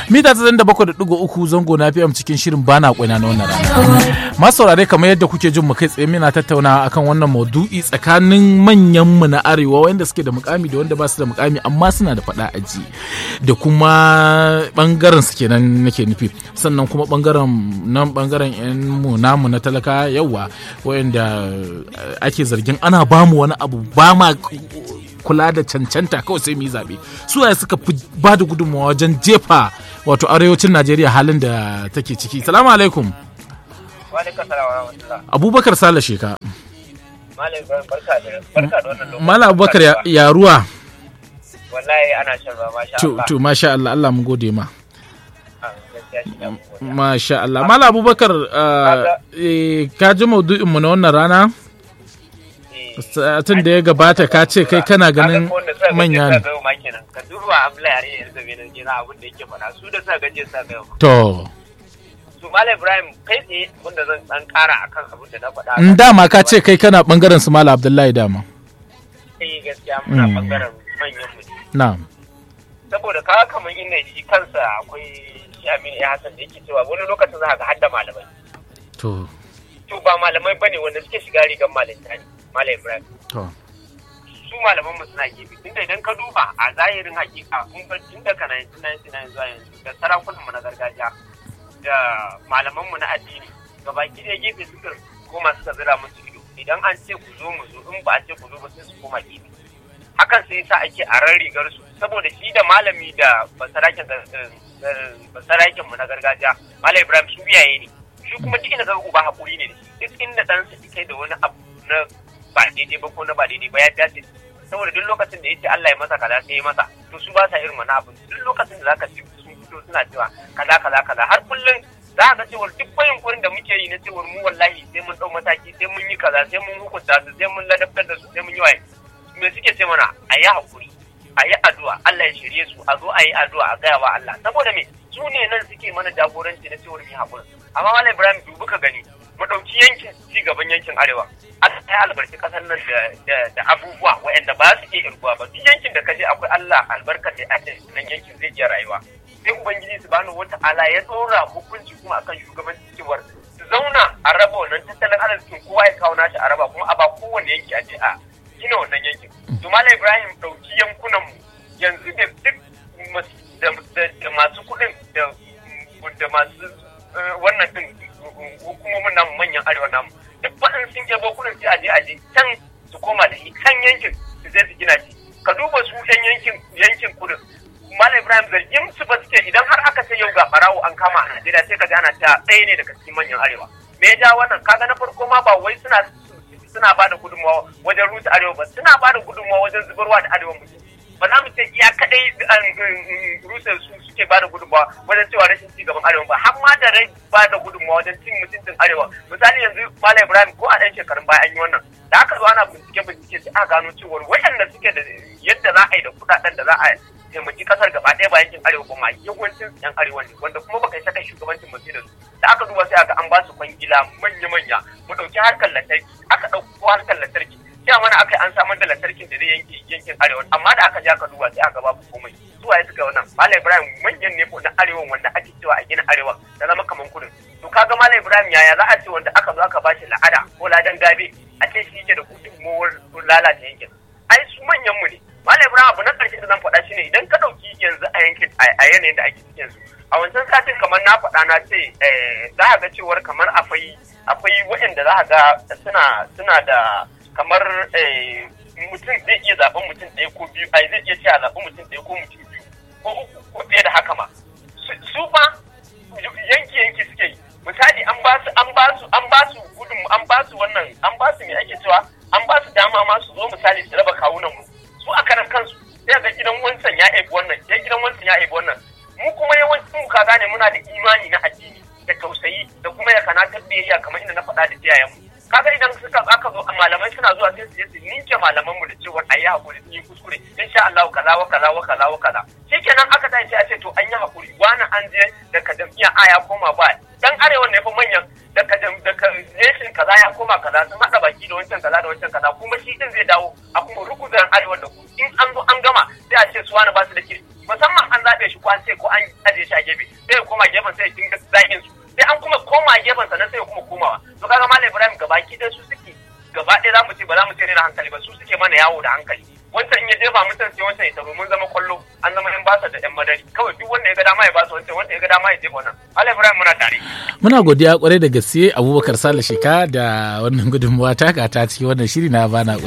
mita ta da bakwai da ɗigo uku zango na fm cikin shirin bana kwaina na wannan rana masu saurare kamar yadda kuke jin mu kai tsaye muna tattauna akan wannan maudu'i tsakanin manyan mu na arewa wanda suke da mukami da wanda ba su da mukami amma suna da faɗa aji da kuma bangaren su kenan nake nufi sannan kuma bangaren nan bangaren yan mu namu na talaka yawa wanda ake zargin ana bamu wani abu ba ma kula da cancanta kawai sai mu yi zaɓe su waye suka fi ba da gudunmawa wajen jefa wato arewacin najeriya halin da take ciki salamu alaikum abubakar sale sheka mala abubakar ya ruwa wallahi ana shan ruwa masha Allah to masha Allah Allah mu gode ma masha Allah mala abubakar ka ji maudu'in mu na wannan rana satin da ya gabata ka ce kai kana ganin manya ne. Ka duba Abdullahi Yare yanzu zabe nan jina abin da yake faɗa su da sa gaje sa ga To. Su Malam Ibrahim kai tsaye wanda zan dan ƙara akan abin da na faɗa. In dama ka ce kai kana bangaren su Malam Abdullahi dama. Eh gaskiya muna bangaren manyan mu. Na'am. Saboda ka kamar inda shi kansa akwai shi Aminu ya Hassan da yake cewa wani lokacin za ka ga har da malamai. To. To ba malamai bane wanda suke shiga rigar malinta ne. Malam Ibrahim. Su malaman mu suna gefe tunda idan ka duba a zahirin hakika kun ga tun daga 1999 zuwa yanzu da sarakunan mu na gargajiya da malaman mu na addini gabaki da gefe suka koma suka zira musu ido idan an ce ku zo mu zo in ba a ce ku zo ba sai su koma gefe hakan sai yasa ake a ran rigar su saboda shi da malami da basaraken basaraken mu na gargajiya Malam Ibrahim su iyaye ne shi kuma duk inda ga uba hakuri ne duk inda ɗansa kai da wani abu na ba daidai ba ko na ba daidai ba ya dace saboda duk lokacin da yace Allah ya masa kaza sai ya masa to su ba sa irin wani abu duk lokacin da zaka ci sun fito suna cewa kaza kaza kaza har kullum za ka cewa duk bayin kurin da muke yi na cewa mu wallahi sai mun dau mataki sai mun yi kaza sai mun hukunta su sai mun ladabtar da su sai mun yi waye me suke ce mana a yi hakuri a yi addu'a Allah ya shirye su a zo a yi addu'a a gaya wa Allah saboda me su ne nan suke mana jagoranci na cewar mu hakuri amma Malam Ibrahim dubu ka gani mu ɗauki yankin ci gaban yankin arewa Allah ya albarki kasar nan da abubuwa waɗanda ba su iya irguwa ba duk yankin da kaje akwai Allah albarka da ake nan yankin zai iya rayuwa sai ubangiji subhanahu wata'ala ya tsora hukunci kuma akan shugabanci cewar su zauna a raba wannan tattalin arzikin kowa ya kawo nashi a raba kuma a ba kowane yanki a je a gina wannan yankin to malam ibrahim ɗauki yankunan mu yanzu da duk da masu kuɗin da masu wannan din hukumomin namu manyan arewa namu duk faɗin sun yabo kuɗin sai aje aje can su koma da shi kan yankin su zai su gina shi ka duba su yan yankin yankin kudin malam ibrahim zargin su ba suke idan har aka ce yau ga barawo an kama a najeriya sai ka ji ana cewa ɗaya ne daga cikin manyan arewa me ya ja wannan kaga na farko ma ba wai suna suna ba da gudunmawa wajen rusa arewa ba suna ba da gudunmawa wajen zubarwa da arewa mutum ba za mu ce iya kadai rusa su suke ba da gudunmawa wajen cewa rashin ci gaban arewa ba har ma da rai ba da gudunmawa wajen cin mutuncin arewa misali yanzu malam ibrahim ko a ɗan shekarun baya an yi wannan da aka zo ana bincike bincike sai aka gano cewar waɗanda suke da yadda za a yi da kuɗaɗen da za a taimaki kasar gaba ɗaya ba yankin arewa kuma yawancin yan arewa ne wanda kuma baka saka shugabancin mutum da su da aka duba sai aka an ba su kwangila manya-manya mu ɗauki harkar lantarki aka ɗauko harkar lantarki sai mana aka an samar da lantarkin da zai yanke yankin arewa amma da aka je aka duba sai aka babu komai su waye suka wannan malam ibrahim manyan ne na arewa wanda ake cewa a gina arewa da zama kaman kudin to kaga malam ibrahim yaya za a ce wanda aka zo aka bashi la'ada ko ladan gabe a ce shi yake da gudunmowar lalata yankin ai su manyan mu ne malam ibrahim abu na karshe da zan faɗa shine idan ka ɗauki yanzu a yankin a yanayin da ake ciki yanzu a wancan satin kamar na faɗa na ce za a ga cewar kamar akwai akwai waɗanda za a ga suna suna da kamar mutum zai iya zaɓen mutum ɗaya ko biyu ai zai iya ce a zaɓen mutum ɗaya ko mutum biyu ko uku ko fiye da haka ma su fa yanki yanki suke yi misali an ba su an ba su an ba su gudun an ba su wannan an ba su me ake cewa an ba su dama ma su zo misali su raba kawunan mu su a karan kansu sai ga gidan wancan ya aibi wannan sai gidan wancan ya aibi wannan mu kuma yawancin mu ka gane muna da imani na addini da tausayi da kuma ya kana biyayya kamar inda na faɗa da iyayen mu kaga idan suka aka zo malamai suna zuwa sai su je su ninke malaman mu da cewa ayi hakuri sun yi kuskure insha Allah kaza wa kaza wa kaza wa kaza shikenan aka tashi a ce to an yi hakuri wani an je daga jam'iyyar A ya koma ba dan arewa ne fa manyan daga daga nation kaza ya koma kaza sun hada baki da wancan kaza da wancan kaza kuma shi din zai dawo a kuma rukuzan arewa da ku in an zo an gama sai a ce su wani ba su da kirki musamman an zaɓe shi ko an ce ko an ajiye shi a gefe sai ya koma gefen sai ya dinga zagin su sai an kuma koma gefen sannan sai ya kuma komawa to kaga malam ibrahim gabaki ɗaya su suke gaba ɗaya za mu ce ba za mu ce ne da hankali ba su suke mana yawo da hankali wancan in ya jefa mutum sai wancan ya taro mun zama kwallo an zama yan basa da yan madari kawai duk wanda ya ga dama ya basa wancan wanda ya ga dama ya jefa wannan malam ibrahim muna tare muna godiya kwarai da gaske abubakar sale shika da wannan gudunmawa taka ta cikin wannan shiri na bana